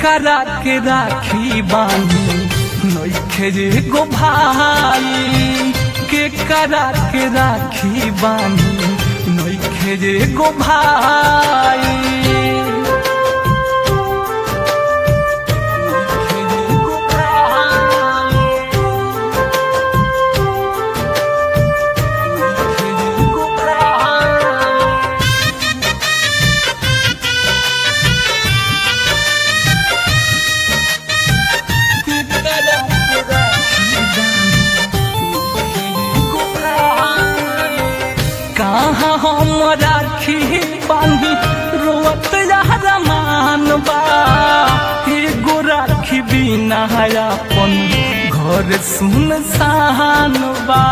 करा के राखी बानी नइखे रे गो भाई के करा के राखी बानी नइखे रे गो भाई नइखे रे गो भाई। नइखे रे गो भाई। कहाँ हम राखी बांधी रोवत यार मान बा एगो राखी बिना अपन घर सुन सान बा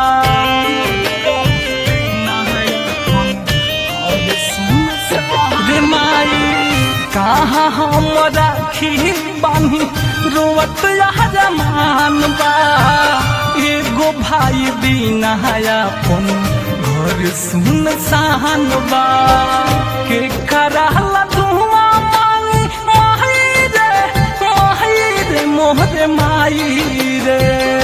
रे माई कहाँ हम राखी बांधी रोवत यार मान बा एगो भाई बिना अपन घर सुन सान बा के कराला धुआं माई माही रे माही रे मोहरे माई रे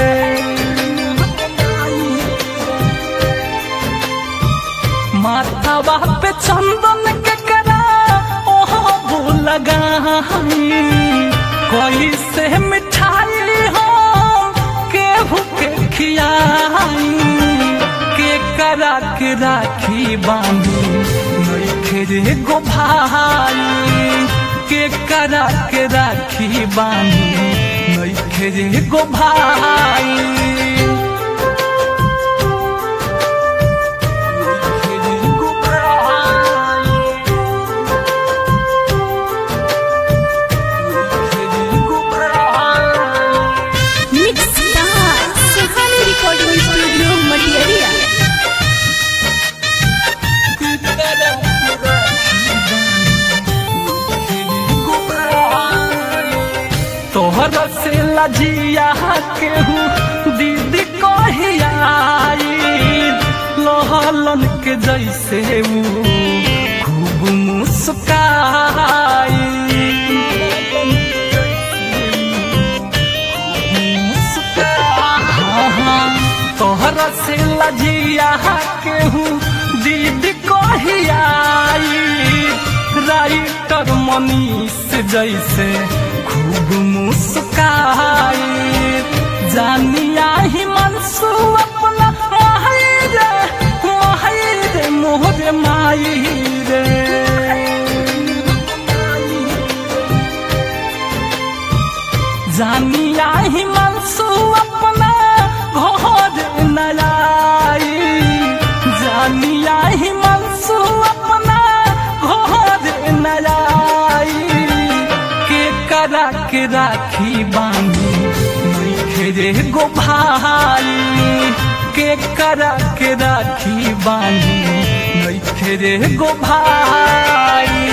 माथा पे चंदन के करा ओह भूल लगाई कोई से मिठाई हो केहू के खियाई के करा के राखी बांधी नइखे रे गो भाई के करा के राखी बांधी नइखे रे गो भाई नइखे रे गो भाई। नइखे रे गो भाई। Mix star Suhani recording studio Matiyariya तोहर से लजिया केहू दीदी कहियाई लहलन के जैसे ऊ खूब मुस्काई हाँ, हाँ, तोहर से लजिया केहू दीदी कहियाई राइटर मनीष जैसे खूब मुस्काई जानिया ही मनसू अपना माही रे माही रे मोहरे माई रे जानिया ही मनसू अपना घर नलाई जानिया ही मनसू अपना घर नलाई के करा के राखी बांधी नइखे रे गो भाई के करा के राखी बांधी नइखे रे गो भाई